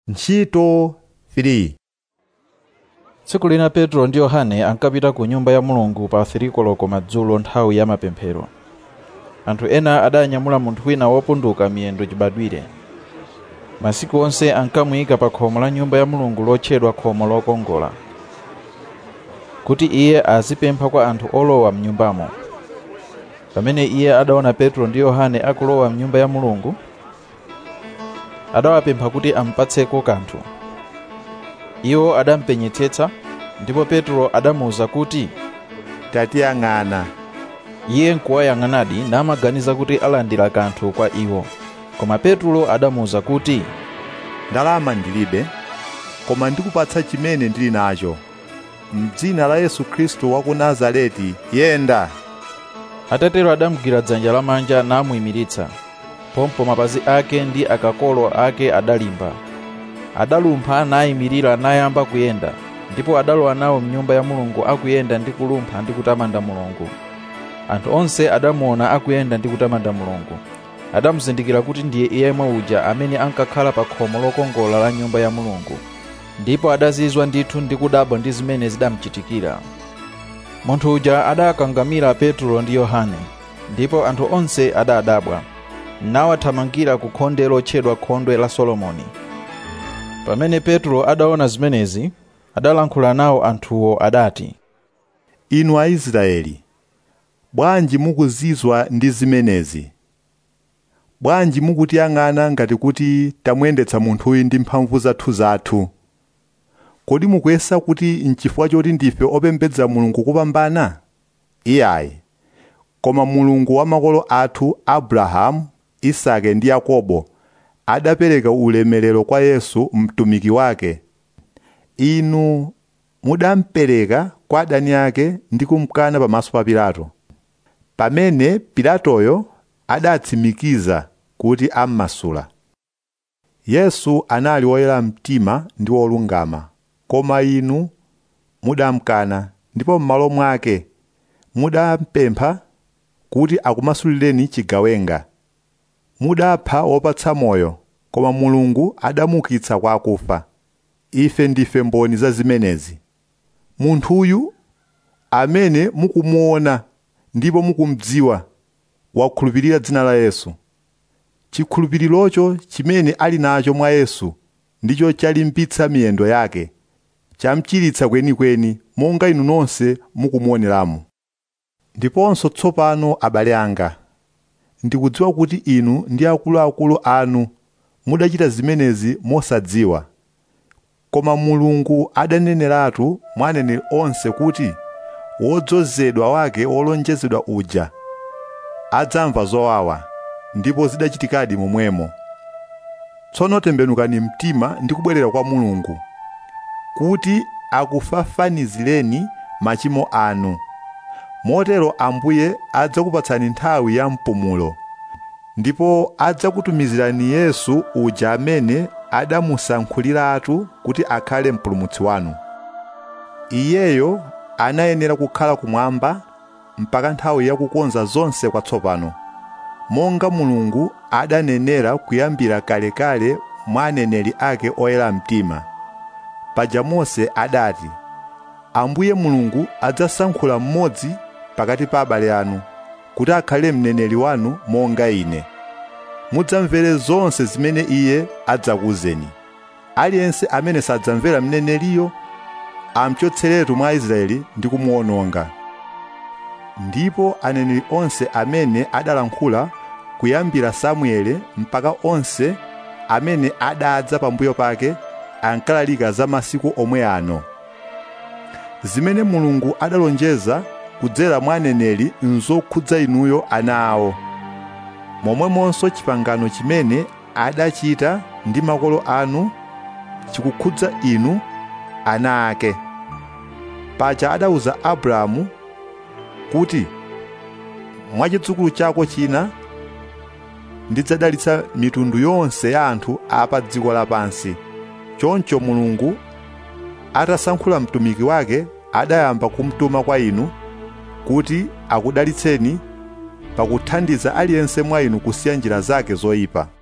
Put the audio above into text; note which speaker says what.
Speaker 1: ntchito 3
Speaker 2: tsiku lina petro ndi yohane ankapita ku nyumba ya mulungu pa 3 koloko madzulo nthawi ya mapemphero anthu ena adanyamula munthu wina wopunduka miyendo chibadwire masiku onse ankamuyika pa khomo la nyumba ya mulungu lotchedwa khomo lokongola kuti iye azipempha kwa anthu olowa mnyumbamo pamene iye adaona petro ndi yohane akulowa mnyumba ya mulungu adawapempha kuti amupatseko kanthu iwo adampenyetsetsa ndipo petro adamuwuza kuti
Speaker 1: tatiyang'ana
Speaker 2: iye nkuwayang'anadi namaganiza kuti alandira kanthu kwa iwo koma petro adamuwuza kuti
Speaker 1: ndalama ndilibe koma ndikupatsa chimene ndili nacho m'dzina la yesu khristu wa ku nazareti yenda
Speaker 2: atatero adamugwira dzanja lamanja namuyimiritsa pompo mapazi ake ndi akakolo ake adalimba adalumpha nayimirira nayamba kuyenda ndipo adalowa nawo mnyumba ya mulungu akuyenda ndi kulumpha ndi kutamanda mulungu anthu onse adamuona akuyenda ndi kutamanda mulungu adamuzindikira kuti ndiye iyemwe uja amene ankakhala pa khomo lokongola la nyumba ya mulungu ndipo adazizwa ndithu ndi kudabwa ndi zimene zidamuchitikira munthu uja adakangamira petro ndi yohane ndipo anthu onse adadabwa nawathamangira ku khonde lotchedwa khonde la solomoni pamene petro adaona zimenezi adalankhula nawo anthuwo adati
Speaker 1: inu aisraeli bwanji mukuzizwa ndi zimenezi bwanji mukutiyang'ana ngati kuti tamuyendetsa munthuyu ndi mphamvu zathu zathu kodi mukuyesa kuti nchifukwa choti ndife opembedza mulungu kupambana iyayi koma mulungu wa makolo athu abrahamu isake ndi yakobo adapereka ulemerero kwa yesu mtumiki wake inu mudampereka kwa adani ake ndi kumkana pamaso pa pilato pamene pilatoyo adatsimikiza kuti ammasula yesu anali woyera mtima ndi wolungama koma inu mudamkana ndipo m'malo mwake mudampempha kuti akumasulireni chigawenga mudapha wopatsa moyo koma mulungu adamuukitsa kwa akufa ife ndife mboni za zimenezi munthuyu amene mukumuona ndipo mukumdziwa wakhulupirira dzina la yesu chikhulupirirocho chimene ali nacho mwa yesu ndicho chalimbitsa miyendo yake chamchiritsa kwenikweni monga inu nonse mukumuoneramo ndiponso tsopano abale anga ndikudziwa kuti inu ndi akuluakulu anu mudachita zimenezi mosadziwa koma mulungu adaneneratu mwa aneneri onse kuti wodzozedwa wake wolonjezedwa uja adzamva zowawa ndipo zidachitikadi momwemo tsono tembenukani mtima ndi kubwerera kwa mulungu kuti akufafanizireni machimo anu motero ambuye adzakupatsani nthawi ya mpumulo ndipo adzakutumizirani yesu uja amene adamusankhuliratu kuti akhale mpulumutsi wanu iyeyo anayenera kukhala kumwamba mpaka nthawi yakukonza zonse kwatsopano monga mulungu adanenera kuyambira kalekale mwa aneneri ake oyera mtima paja mose adati ambuye mulungu adzasankhula mmodzi pakati pa abale anu kuti akhale mneneri wanu monga ine mudzamvere zonse zimene iye adzakuwuzeni aliyense amene sadzamvera mneneriyo amchotseretu mwa israeli ndi kumuwononga ndipo aneneri onse amene adalankhula kuyambira samuele mpaka onse amene adadza pambuyo pake ankalalika za masiku omwe ano zimene mulungu adalonjeza kudzera mwa aneneri nzokhudza inuyo ana awo momwemonso chipangano chimene adachita ndi makolo anu chikukhudza inu ana ake paja adawuza abrahamu kuti mwa chidzukulu chako china ndidzadalitsa mitundu yonse ya anthu apa dziko lapansi choncho mulungu atasankhula mtumiki wake adayamba kumtuma kwa inu kuti akudalitseni pakuthandiza aliyense mwa inu kusiya njira zake zoyipa